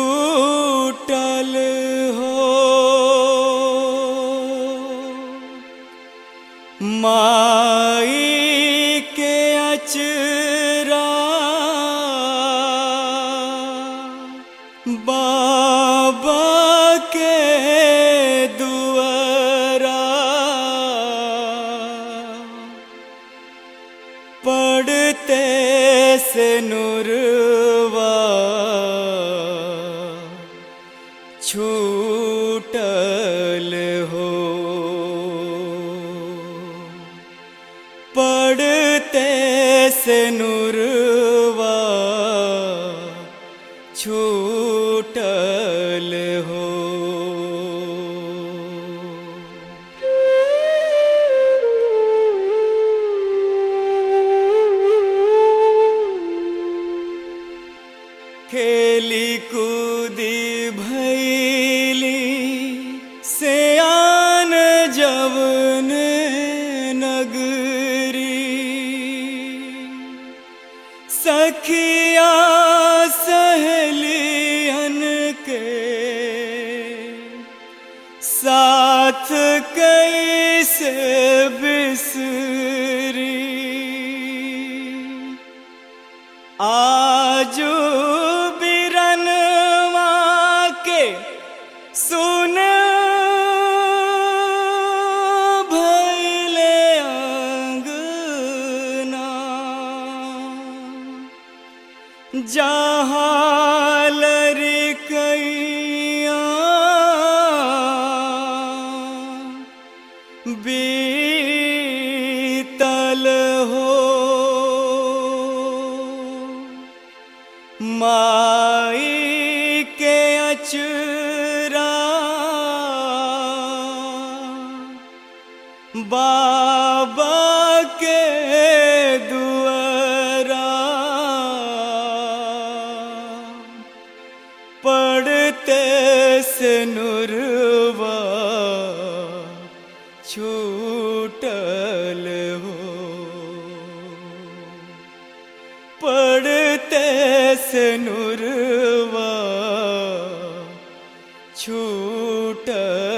छूटल हो माई के अचरा बाबा के दुआरा पढ़ते से नुरवा छूटल हो पढ़ते से नुरवा छूटल हो खेली कूदी भैली सयान जवन नगरी सखिया सहेलियन के साथ कैसे बिसरी आजू बिरनवा के सुन भैले अंगना जहाँ लड़कैया बीतल हो माई के अचरा बाबा के दुआरा पढ़ते से नुरवा छूटल हो पढ़ते से नुरवा छूटल